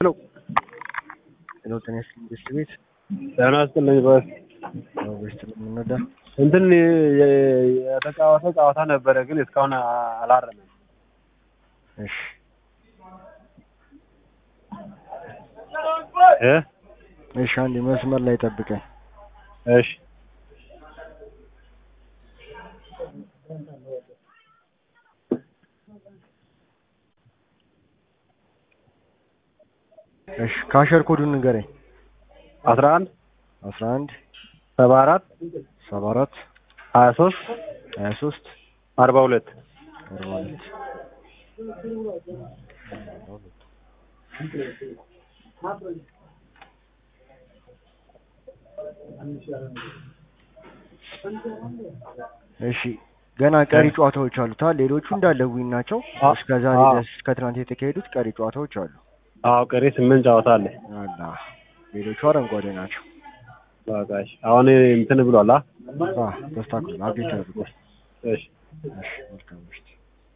ሄሎ ሄሎ ጤና ይስጥልኝ ቤስት ቤት ጤና ይስጥልኝ በስ ያው ቤስት ነው የምንወዳ እንትን የ- የተጫወተ ጨዋታ ነበረ ግን እስካሁን አላረመም። እሺ እ እሺ አንዴ መስመር ላይ ጠብቀኝ እሺ እሺ ካሸር ኮዱን ንገረኝ አስራ አንድ አስራ አንድ ሰባ አራት ሰባ አራት ሀያ ሶስት ሀያ ሶስት አርባ ሁለት አርባ ሁለት እሺ ገና ቀሪ ጨዋታዎች አሉታ ሌሎቹ እንዳለ ዊን ናቸው አ- እስከ ዛሬ አ- ድረስ እስከ ትናንት የተካሄዱት ቀሪ ጨዋታዎች አሉ አዎ ቀሪ ስምንት ጨዋታ አለ። አላ ሌሎቹ አረንጓዴ ናቸው በቃ እሺ። አሁን እንትን ብሏል አ አ ተስተካክሏል አብዴት አድርጓል እሺ እሺ መልካም ምሽት